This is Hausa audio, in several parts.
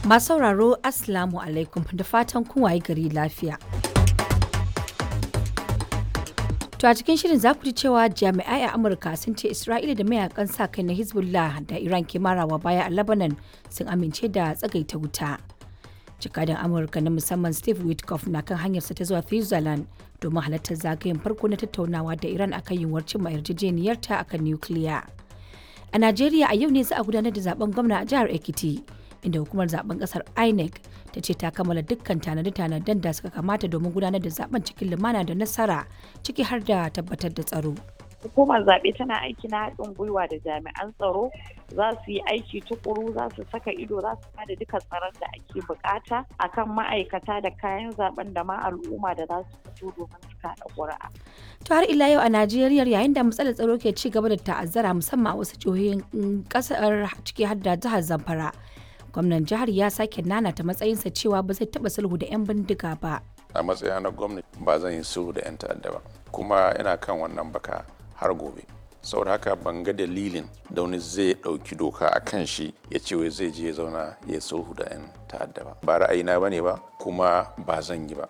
Masu sauraro Assalamu alaikum da fatan kun waye gari lafiya. To a cikin shirin za ku ji cewa jami'ai a Amurka sun ce Isra'ila da mayakan sa kai na Hezbollah da Iran ke marawa baya a Lebanon sun amince da tsagaita wuta. Jikadan Amurka na musamman Steve Witkoff na kan hanyarsa ta zuwa Switzerland domin halartar zagayen farko na tattaunawa da Iran akan yiwuwar cimma yarjejeniyarta akan nukiliya. A Najeriya a yau ne za a gudanar da zaben gwamna a jihar Ekiti. inda hukumar zaben kasar inec ta ce ta kammala dukkan tanade-tanaden da suka kamata domin gudanar da zaben cikin lumana da nasara ciki har da tabbatar da tsaro hukumar zaɓe tana aiki na haɗin gwiwa da jami'an tsaro za su yi aiki tukuru za su saka ido za su bada duka tsaron da ake bukata akan ma'aikata da kayan zaben da ma al'umma da za su fito domin su kaɗa ƙuri'a. to har ila yau a najeriya yayin da matsalar tsaro ke ci gaba da ta'azzara musamman a wasu jihohin ƙasar ciki har da jihar zamfara gwamnan jihar ya sake nanata matsayinsa cewa ba zai taba sulhu da 'yan bindiga ba a matsayina na gwamnati ba zan yi sulhu da 'yan ta'adda ba kuma ina kan wannan baka har gobe saboda haka ban ga dalilin da wani zai ɗauki doka a kan shi ya ce wai zai je ya zauna ya sulhu da 'yan ta'adda ba ba ra'ayina ba ne ba kuma ba zan yi ba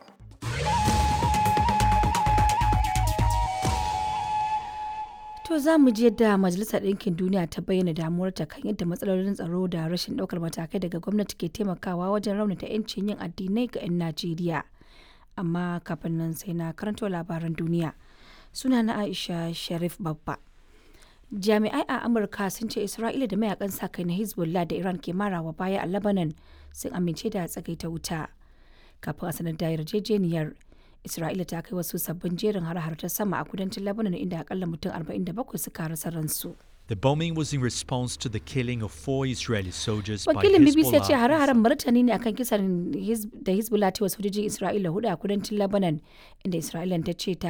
To za mu je da Majalisar Ɗinkin Duniya ta bayyana damuwarta kan yadda matsalolin tsaro da rashin ɗaukar matakai daga gwamnati ke taimakawa wajen raunata 'yancin yin addinai ga 'yan Najeriya. Amma kafin nan sai na karanto labaran duniya. Suna na Aisha Sharif Babba. Jami'ai a Amurka sun ce Isra'ila da mayakan sa kai na Hezbollah da Iran ke marawa baya a Lebanon sun amince da tsagaita wuta. Kafin a sanar da yarjejeniyar Isra'ila ta kai wasu sabbin jerin har ta sama a kudancin Lebanon inda akalla mutum 47 suka rasa ransu. The bombing was in response to the killing of four Israeli soldiers by Wakilin BBC ya ce Hezbollah. hare-haren martani ne akan kisan Hiz- da Hezbollah ta wasu sojojin Isra'ila hudu a kudancin Lebanon inda Isra'ila ta ce ta